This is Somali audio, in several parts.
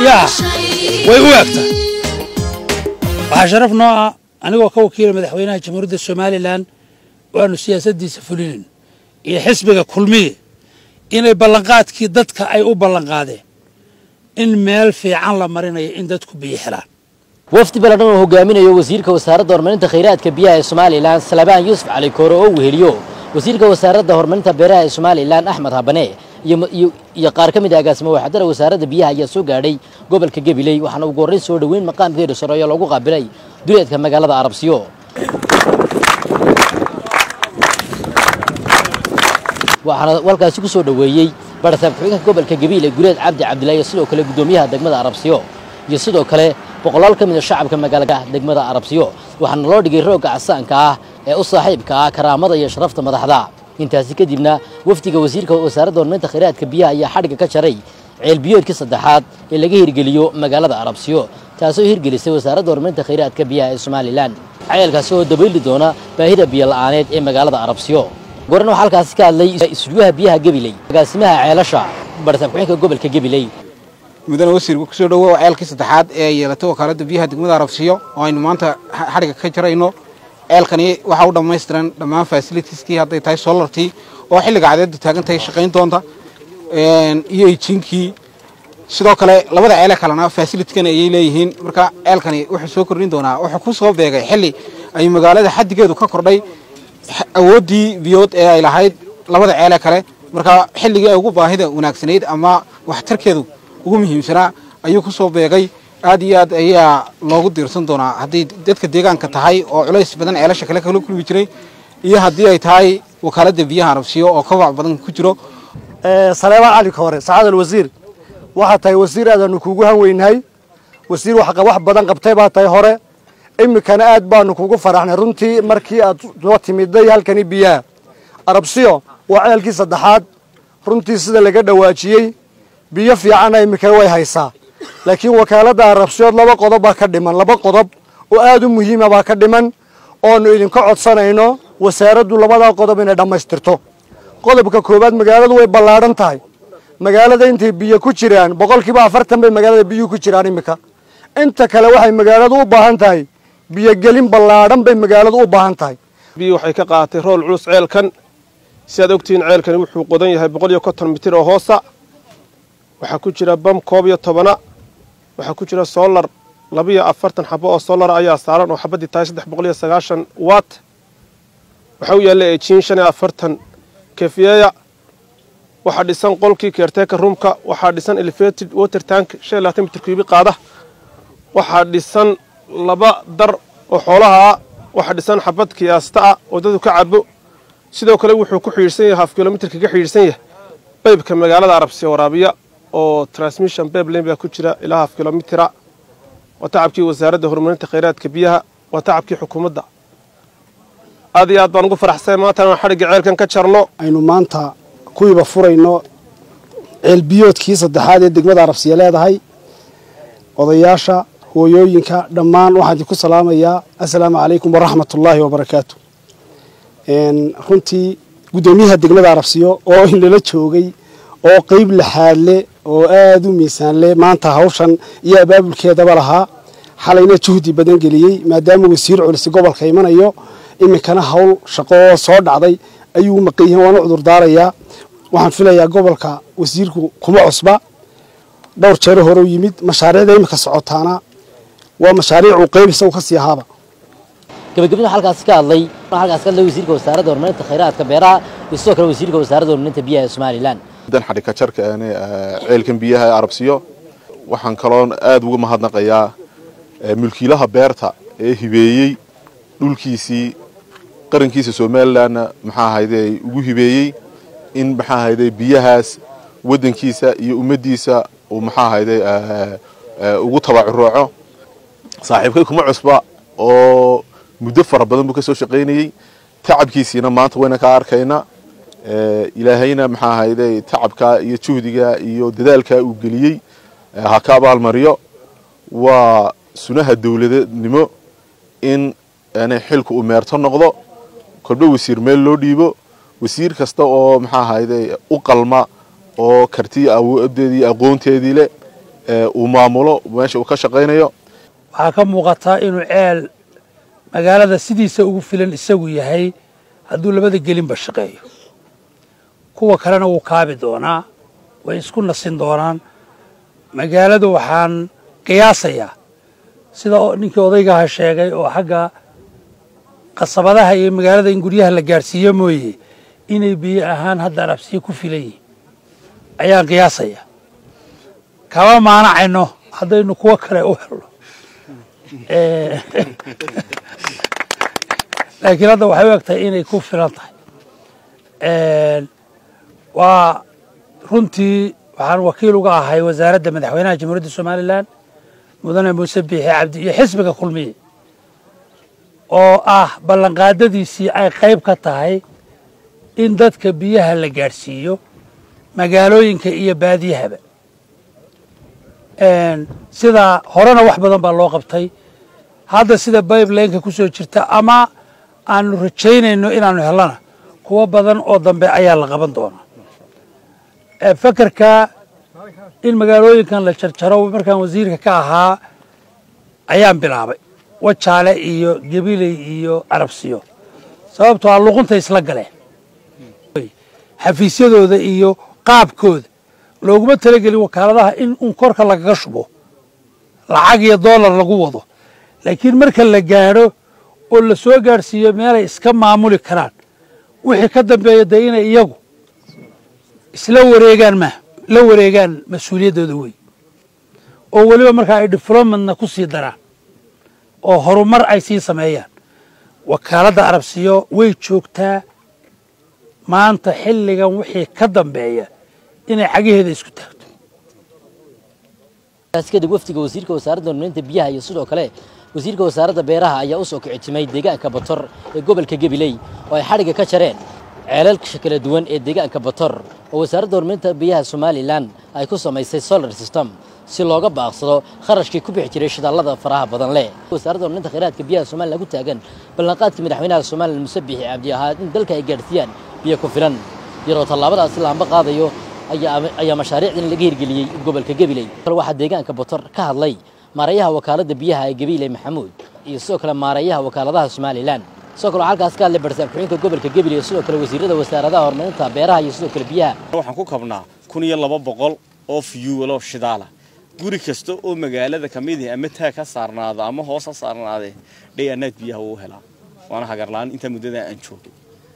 yaa way u egta waxaa sharaf noo ah anigoo ka wakiila madaxweynaha jamhuuriyadda somalilan waanu siyaasaddiisa fulinin iyo xisbiga kulmiye inay ballanqaadkii dadka ay u ballanqaadeen in meel fiican la marinayo in dadku biyo helaan wafdi baladhan oo hogaaminayo wasiirka wasaaradda horumarinta khayraadka biyaha ee somalilan salabaan yuusuf cali koore oo weheliyo wasiirka wasaaradda horumarinta beeraha ee somalilan axmed habane iyo qaar ka mid a agaasimo waxadara wasaaradda biyaha ayaa soo gaadhay gobolka gabiley waxaana ugu horrayn soo dhoweyn maqaamkeeda sareeyo loogu qaabilay duleedka magaalada arabsiyo waxaana walkaasi ku soo dhoweeyey barasaab ku-xigeenka gobolka gabiile gureed cabdi cabdillahi iyo sidoo kale guddoomiyaha degmada arabsiyo iyo sidoo kale boqolaal ka mid a shacabka magaalada degmada arabsiyo waxaana loo dhigay roogga casaanka ah ee u saaxiibka ah karaamada iyo sharafta madaxda intaasi kadibna wafdiga wasiirka wasaaradda horumarinta khayraadka biyaha ayaa xadhigga ka jaray ceelbiyoodkii saddexaad ee laga hirgeliyo magaalada arabsiyo taasoo hirgelisay wasaaradda horumarinta khayraadka biyaha ee somalilan ceelkaasi oo dabayli doona baahida biyo la'aaneed ee magaalada arabsiyo goran waxaa halkaasi ka hadlay isudyaha biyaha gabiley agaasimaha ceelasha barasaab ku-xigeenka gobolka gabiley mudane wasiirku kusoo dhowow ceelkii saddexaad ee yeelatay wakaaladda biyaha degmada arabsiyo oo aynu maanta xadhigga ka jarayno ceelkani waxaa u dhammaystiran dhammaan fasilitiskii hadday tahay solartii oo xilliga cadeeddu taagan tahay shaqayn doonta iyo ijinkii sidoo kale labada ceele kalena fasilitkan ayay leeyihiin marka ceelkani wuxuu soo kordhin doonaa wuxuu ku soo beegay xilli ay magaalada xaddigeedu ka kordhay awooddii biyood ee ay lahayd labada ceele kale marka xilligii ay ugu baahida wanaagsanayd ama waxtarkeedu ugu muhiimsanaa ayuu ku soo beegay aad iyo aad ayaa loogu diirsan doonaa hadday dadka deegaanka tahay oo culays badan ceelasha kale kala kulmi jiray iyo haddii ay tahay wakaaladda biyaha arabsiyo oo kabac badan ku jiro saleebaan cali koore sacaadal wasiir waxaa tahay wasiir aadaanu kuugu hanweynahay wasiir wax badan qabtay baa tahay hore iminkana aad baanu kugu faraxnay runtii markii aad soo timiday halkani biyaha arabsiyo waa ceelkii saddexaad runtii sida laga dhawaajiyey biyo fiicanna iminkana way haysaa laakiin wakaaladda arabsiyood laba qodob baa ka dhiman laba qodob oo aad u muhiima baa ka dhiman oonu idinka codsanayno wasaaraddu labadaa qodob inay dhammaystirto qodobka koowaad magaaladu way ballaadhan tahay magaalada intay biyo ku jiraan boqolkiiba afartan bay magaalada biyuhu ku jiraan iminka inta kale waxay magaaladu u baahan tahay biyogelin ballaadhan bay magaaladu u baahan tahay biyo waxay ka qaadatay rool culus ceelkan si aad ogtihiin ceelkani wuxuu qodan yahay boqol iyo konton mitir oo hoosa waxaa ku jira bam koob iyo tobana waxaa ku jira solar labiyo afartan xabo oo solara ayaa saaran oo xabaddii tahay saddex boqol iyo sagaashan watt waxaa u yaalla ejiin shan iyo afartan kefiyeya waxaa dhisan qolkii keerteeka ruumka waxaa dhisan elevated water tank shan iyo labaatan mitir kuubi qaada waxaa dhisan laba dar oo xoolaha ah waxaa dhisan xabad kiyaasta ah oo dadu ka cabo sidoo kale wuxuu ku xidhiidhsan yahay haf kilomitir kaga xidhiidhsan yahay baybka magaalada arabsiya waraabiya oo transmission bablen baa ku jira ilaa haf kilomitira waa tacabkii wasaaradda horumarinta khayraadka biyaha waa tacabkii xukuumadda aad iyo aad baan ugu faraxsay maanta inaan xadhigga ceelkan ka jarno aynu maanta kuwiiba furayno ceelbiyoodkii saddexaad ee degmada arabsiya leedahay odayaasha hooyooyinka dhammaan waxaan idinku salaamayaa assalaamu calaykum waraxmat ullaahi wabarakaatu runtii guddoomiyaha degmada arabsiyo oo inlala joogay oo qeyb laxaadle oo aada u miisaanle maanta hawshan iyo abaabulkeedaba lahaa xalayna juhdi badan geliyey maadaama wasiir culisi gobolka imanayo iminkana hawl shaqo oo soo dhacday ayuu maqan yahin waan u cudurdaarayaa waxaan filayaa gobolka wasiirku kuma cusba dhowr jeero hore u yimid mashaariicda iminka socotaana waa mashaariicuu qeyb isagu ka sii ahaaba gabagabada halkaasi ka hadlay halkaasi ka hadlay wasiirka wasaaradda horumarinta khayraadka beeraha iyo sidoo kale wasiirka wasaaradda horumarinta biyaha ee somalilan dan xadhigka jarka ceelkan biyaha ee arabsiyo waxaan kaloo aada uga mahadnaqayaa mulkiilaha beerta ee hibeeyey dhulkiisii qarankiisa somalilanna maxaa ahayde ugu hibeeyey in maxaa ahayde biyahaas waddankiisa iyo ummaddiisa uu maxaa ahayde ugu tabacurooco saaxiibkay kuma cusba oo muddo fara badan buu ka soo shaqaynayey tacabkiisiina maanta wayna ka arkayna ilaahayna maxaa ahayde tacabka iyo juhdiga iyo dadaalka uu geliyey ha ka abaalmariyo waa sunaha dowladnimo in xilka uu meerto noqdo kolba wasiir meel loo dhiibo wasiir kasta oo maxaa ahayde u qalma oo kartiya awoodeedii aqoonteedii leh uu maamulo meesha uu ka shaqaynayo waxaa ka muuqataa inuu ceel magaalada sidiisa ugu filan isagu yahay hadduu labada gelinba shaqeeyo kuwa kalena wuu kaabi doonaa way isku nasin doonaan magaaladu waxaan qiyaasayaa sida ninkii odaygaha sheegay oo xagga qasabadaha iyo magaalada in guryaha la gaadhsiiyo mooye inay biyo ahaan hadda arabsiyo ku filan yihiin ayaan qiyaasaya kama maanacayno haddaynu kuwo kale u helno laakiin hadda waxay u egtahay inay ku filan tahay waa runtii waxaan wakiil uga ahay wasaaradda madaxweynaha jamhuuriyadda somalilan mudane muuse biixi cabdi iyo xisbiga kulmiye oo ah ballanqaadadiisii ay qayb ka tahay in dadka biyaha la gaadhsiiyo magaalooyinka iyo baadiyahaba sidaa horena wax badan baa loo qabtay hadda sida bibelineka ku soo jirta ama aanu rajaynayno inaanu hellana kuwo badan oo dambe ayaa la qaban doonaa fekerka in magaalooyinkan la jarjaro markaan wasiirka ka ahaa ayaan bilaabay wajaale iyo gabiley iyo carabsiyo sababtoo a luqunta isla galeen xafiisyadooda iyo qaabkooda looguma talagelin wakaaladaha in un korka lagaga shubo lacag iyo dollar lagu wado laakiin marka la gaadho oo la soo gaadhsiiyo meelay iska maamuli karaan wixii ka dambeeya dee inay iyagu isla wareegaan ma la wareegaan mas-uuliyaddooda wey oo weliba markaa ay developmentna ku sii daraan oo horumar ay sii sameeyaan wakaaladda arabsiyo way joogtaa maanta xilligan wixii ka dambeeya inay cagaheeda isku taagto kaas kadib wafdiga wasiirka wasaaradda horumarinta biyaha iyo sidoo kale wasiirka wasaaradda beeraha ayaa u soo kicitimay deegaanka bator ee gobolka gabiley oo ay xadhigga ka jareen ceelalka kala duwan ee deegaanka bator oo wasaaradda horumarinta biyaha somalilan ay ku samaysay solar system si looga baaqsado kharashkii ku bixi jiray shidaalada faraha badan leh wasaaradda horumarinta khayraadka biyaha somalilan ku taagan ballanqaadkii madaxweynaha somalilan muse biixi cabdi ahaa in dalka ay gaadhsiiyaan biyo ku filan iyadoo tallaabadaasi laamba qaadayo ayaa mashaariicdan laga hirgeliyey gobolka gabiley waxaa deegaanka bator ka hadlay maareeyaha wakaaladda biyaha ee gabiley maxamuud iyo sidoo kale maareeyaha wakaaladaha somalilan sidoo kale waxaa halkaas ka hadlay barsaab ku-xigeenka gobolka gabiley iyo sidoo kale wasiirada wasaaradaha horumarinta beeraha iyo sidoo kale biyaha waxaan ku kabnaa kun iyo laba boqol oo fiyuulo shidaala guri kasta oo magaalada ka mid ah ama taag ha saarnaado ama hoos ha saarnaadee dhayanaad biyaha uu helaa waana hagarlaan intaa muddada aan joogay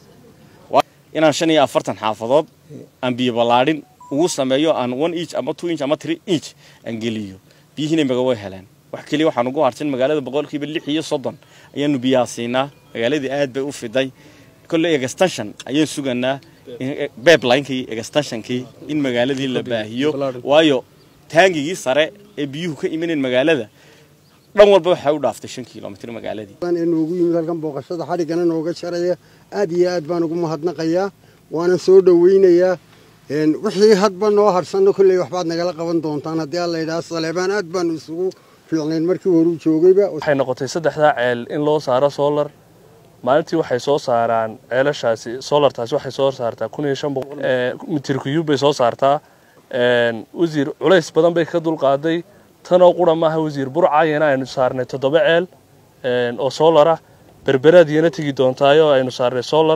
inaan shan iyo afartan xaafadood aan biyo ballaadhin ugu sameeyo aan one inch ama two inch ama three inch aan geliyo biyihiina maga way heleen wax keliya waxaan ugu harsan magaalada boqolkiiba lix iyo soddon ayaanu biyaha siinaa magaaladii aad bay u fiday kolley extension ayaan suganaa beblinekii extensionkii in magaaladii la baahiyo waayo taangigii sare ee biyuhu ka imaneen magaalada dhan walba waxaa u dhaaftay shan kilomitr magaaladii noogu yimid halkan booqashada xadhiggana nooga jaraya aad iyo aad baan ugu mahadnaqayaa waana soo dhoweynayaa wixii hadba noo harsanno kolley waxbaad nagala qaban doontaan haddii alla yidhaha saleebaan aad baanu isugu fiicnayn markii horuu joogayba waxay noqotay saddexdaa ceel in loo saaro solar maalintii waxay soo saaraan ceelashaasi solartaasi waxay soo saartaa kun iyo shan boqol mitir kuyub bay soo saartaa wasiir culays badan bay ka dulqaaday tanoo qura maaha wasiir burcayana aynu saarnay toddoba ceel oo solar ah berberaadiyana tegi doontaayo aynu saarnay solar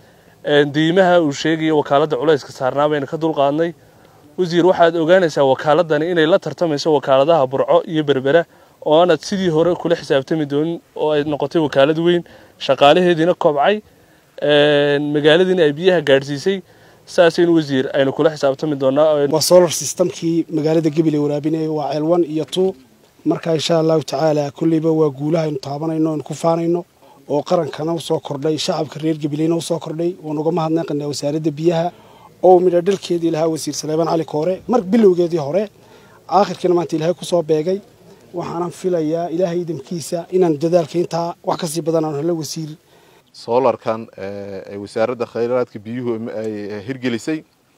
diimaha uu sheegaya wakaaladda culayska saarnaa baynu ka dulqaadnay wasiir waxaad ogaanaysaa wakaaladani inay la tartamayso wakaaladaha burco iyo berbera oo aanad sidii hore kula xisaabtami doonin oo ay noqotay wakaalad weyn shaqaalaheediina kobcay magaaladiina ay biyaha gaadhsiisay saasaynu wasiir aynu kula xisaabtami doonaa waa solar systemkii magaalada gabiley waraabinaya waa ceel one iyo two marka insha allahu tacaala kolleyba waa guulaha aynu taabanayno aynu ku faanayno oo qarankana usoo kordhay shacabka reer gabileyna usoo kordhay waan uga mahadnaqanaa wasaaradda biyaha oo midho dhalkeedii lahaa wasiir saleebaan cali koore mar bilowgeedii hore aakhirkiina maanta ilaahay kusoo beegay waxaanan filayaa ilaahay idamkiisa inaan dadaalka intaa wax kasii badan aanu helo wasiir solarkan ay wasaaradda khayraadka biyuhu ay hirgelisay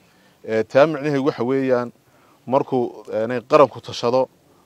taa micnaheedu waxa weeyaan markuu qaranku tashado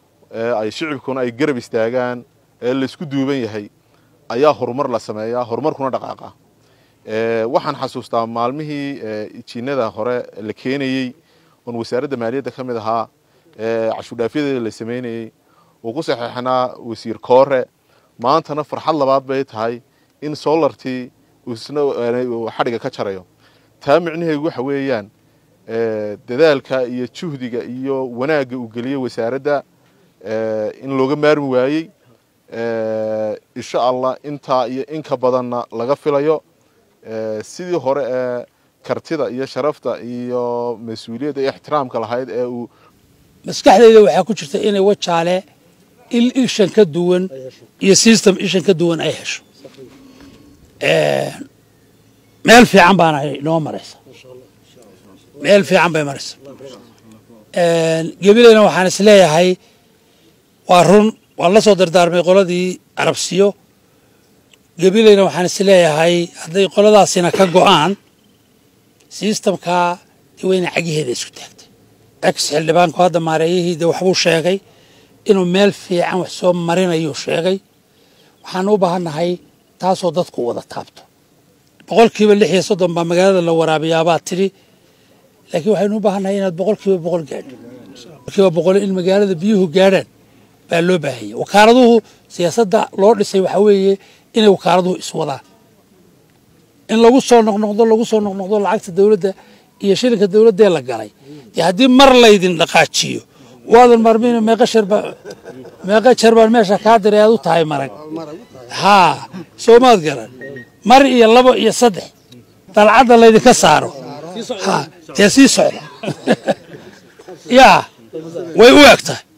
ay shicibkuna ay garab istaagaan ee laysku duuban yahay ayaa horumar la sameeyaa horumarkuna dhaqaaqa waxaan xasuustaa maalmihii jiinada hore la keenayey oon wasaaradda maaliyadda ka mid ahaa ee cashuurdhaafyadeeda la sameynayey uu ku saxeexnaa wasiir koore maantana farxad labaad bay tahay in solartii isna xadhiga ka jarayo taa micnaheedu waxa weeyaan dadaalka iyo juhdiga iyo wanaagga uu geliyey wasaaradda in looga maarmi waayey insha allah intaa iyo inka badanna laga filayo sidii hore ee kartida iyo sharafta iyo mas-uuliyadda iyo ixtiraamka lahayd ee uu maskaxdayda waxaa ku jirta inay wajaale il ishan ka duwan iyo system ishan ka duwan ay hesho meel fiican baana inoo maraysa meel fiican bay maraysa gebilayna waxaan is leeyahay waa run waan la soo dardaarmay qoladii arabsiyo gebilayna waxaan is leeyahay hadday qoladaasina ka go'aan sistamkaa wayna cagiheeda isku taagtay ex xildhibaanku hadda maareeyahiida waxbuu sheegay inuu meel fiican wax soo marinayuu sheegay waxaan u baahannahay taasoo dadku wada taabto boqolkiiba lix iyo soddon baa magaalada la waraabiyaabaa tidhi laakiin waxaynu u baahannahay inaad boqolkiiba boqol gaadho boqolkiiba boqol in magaalada biyuhu gaadhaan baa loo baahanya wakaaladuhu siyaasadda loo dhisay waxaa weeye inay wakaaladuhu iswadaan in lagu soo noqnoqdo lagu soo noqnoqdo lacagta dowladda iyo shilinka dowladdee la galay dee haddii mar laydin dhaqaajiyo waadan marmin meeqa shar baa meeqa jar baan meesha kaa diray aad u tahay marag haa soo maad garan mar iyo labo iyo saddex dalcadda laydinka saaro ha dee sii socda yaa way u eg tahay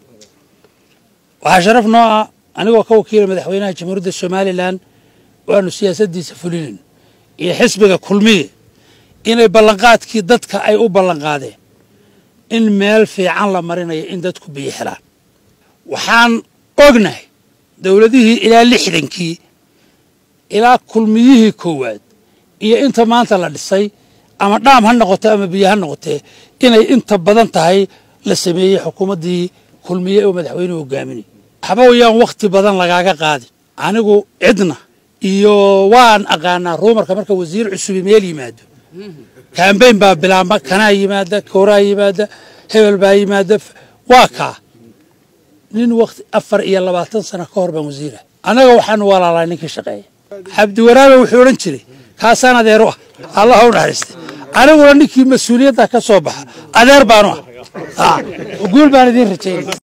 waxaa sharaf noo ah anigoo ka wakiila madaxweynaha jamhuuriyadda somalilan waanu siyaasaddiisa fulinin iyo xisbiga kulmiye inay ballanqaadkii dadka ay u ballanqaadeen in meel fiican la marinayo in dadku biyo helaan waxaan ognahay dowladihii ilaa lixdankii ilaa kulmiyihii koowaad iyo inta maanta la dhisay ama dhaam ha noqoto ama biyo ha noqotee inay inta badan tahay la sameeyey xukuumaddii kulmiye oo madaxweynuhu hogaaminay waxba wayaan wakhti badan lagaaga qaadin anigu cidna iyo waan aqaanaa ruumarka marka wasiir cusubi meel yimaado kambayn baa bilaamba kanaa yimaada kooraa yimaada hebel baa yimaada waa kaa nin wakti afar iyo labaatan sano ka hor baan wasiira annaga waxaanu walaalaa ninkii shaqeeya cabdiwaraabe wuxuu odhan jiray kaasaan adeeru ah allah u naxariista aniguna ninkii mas-uuliyadda ka soo baxa adeer baanu ah guul baan idiin rajaynay